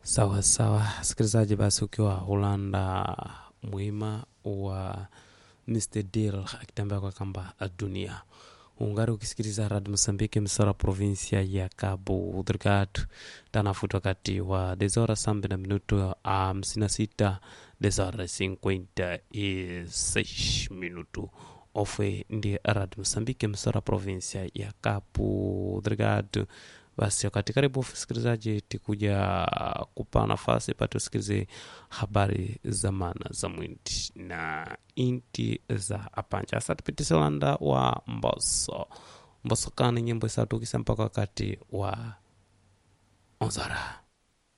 Sawa sawa, sikilizaji, basi ukiwa Holanda mwima wa Mr Deal akitembea kwa kamba dunia ungari ukisikiliza Radio Mosambiki msara provinsia ya Cabo Delgado tanafuta wakati wa desora sambe na minuto hamsini na sita desora cinquenta e seis minuto ofwe ndi Radio Mosambiki msara provinsia ya Cabo Delgado basi wakati karibu msikilizaji tikuja kupa nafasi pate usikilize habari za maana za mwindi na inti za apanja asa tupitise landa wa mboso mboso kani nyimbo isatu kisa mpaka wakati wa onzara